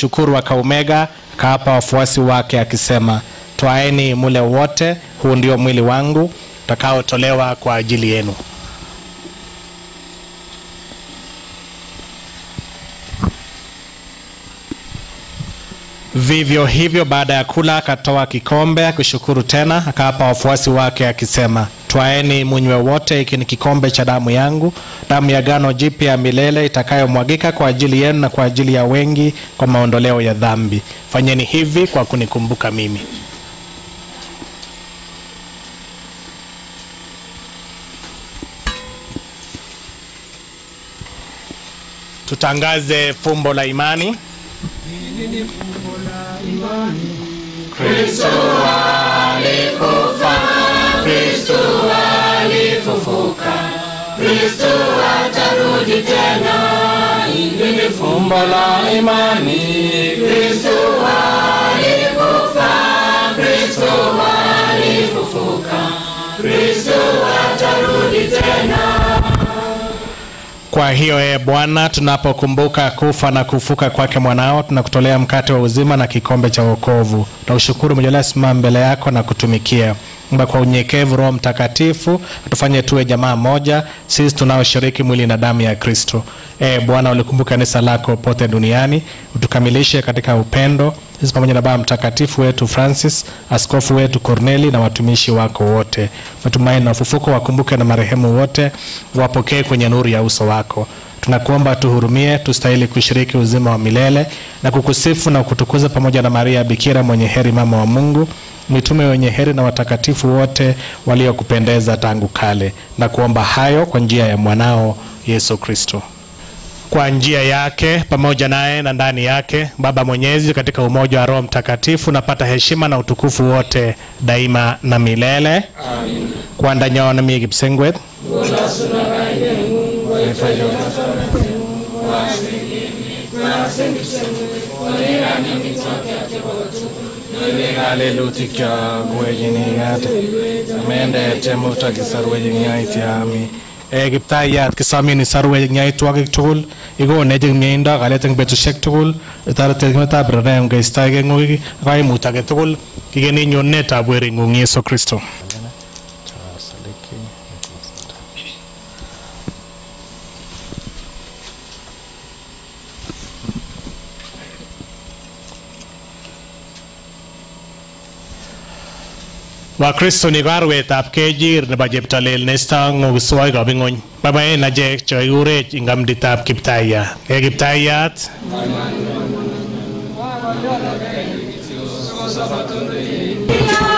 akashukuru akaumega, akawapa wafuasi wake akisema, twaeni mule wote, huu ndio mwili wangu utakaotolewa kwa ajili yenu. Vivyo hivyo baada ya kula akatoa kikombe akishukuru tena akawapa wafuasi wake akisema, twaeni munywe wote, hiki ni kikombe cha damu yangu, damu ya gano jipya ya milele itakayomwagika kwa ajili yenu na kwa ajili ya wengi kwa maondoleo ya dhambi. Fanyeni hivi kwa kunikumbuka mimi. Tutangaze fumbo la imani. Kristo alikufa, Kristo alifufuka, Kristo atarudi tena. Hili ni fumbo la imani. Kristo alikufa, Kristo alifufuka, Kristo atarudi tena. Kwa hiyo ee Bwana, tunapokumbuka kufa na kufuka kwake mwanao, tunakutolea mkate wa uzima na kikombe cha wokovu. Tunaushukuru umejalia simama mbele yako na kutumikia. Omba kwa unyenyekevu Roho Mtakatifu atufanye tuwe jamaa moja, sisi tunaoshiriki mwili na damu ya Kristo. Ee Bwana, ulikumbuka kanisa lako pote duniani, utukamilishe katika upendo, sisi pamoja na Baba Mtakatifu wetu Francis, askofu wetu Corneli na watumishi wako wote. Matumaini na ufufuko wakumbuke na marehemu wote, wapokee kwenye nuru ya uso wako. Tunakuomba tuhurumie, tustahili kushiriki uzima wa milele na kukusifu na kutukuza pamoja na Maria Bikira mwenye heri, mama wa Mungu, mitume wenye heri na watakatifu wote waliokupendeza tangu kale, na kuomba hayo kwa njia ya mwanao Yesu Kristo. Kwa njia yake pamoja naye na ndani yake, Baba Mwenyezi, katika umoja wa Roho Mtakatifu, napata heshima na utukufu wote daima na milele. Amin. Kwanda mie Kipsengwet Halelutika gwejinigat mendete mutakisarwejinyaitiami e kiptayat kisamini sarwejinyaitwogik tugul ikonech mieindo kalet eng betusiek tugul itoreti emetab rerem keistoegei ng'uik ak kaimut age tugul kikeni nyonunetab wering'ung Yesu Kristo Wakristo ni karwetab kejir nebo cheptolel neisto ng'okiswokikab ing'ony. Boiboen achek cho ikurech ing kamditab kiptayat. Ee kiptayat. Kila